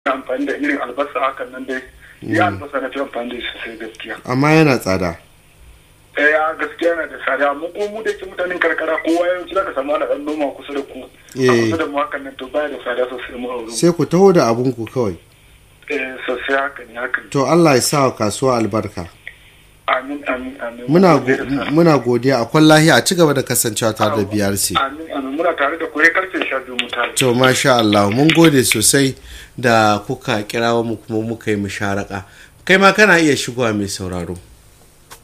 amfani da irin albasa hakan nan dai ya albasa na fi amfani da shi sosai gaskiya amma yana tsada eh ya gaskiya yana da tsada mu ko mu da ke mutanen karkara kowa yawanci zaka samu ana dan noma kusa da ku a Eh. kusa da mu hakan nan to baya da tsada sosai mu a wurin sai ku taho da abinku kawai eh sosai hakan ne hakan to Allah ya sa wa kasuwa albarka amin amin amin muna Mun gode go- da sa. muna godiya akwai lahiya a ci gaba da kasancewa tare da BRC amin amin muna tare da koyi karfe sha biyu mu tare to masha Allah mun gode sosai da kuka kirawo mu kuma muka yi musharaka kai ma kana iya shigowa mai sauraro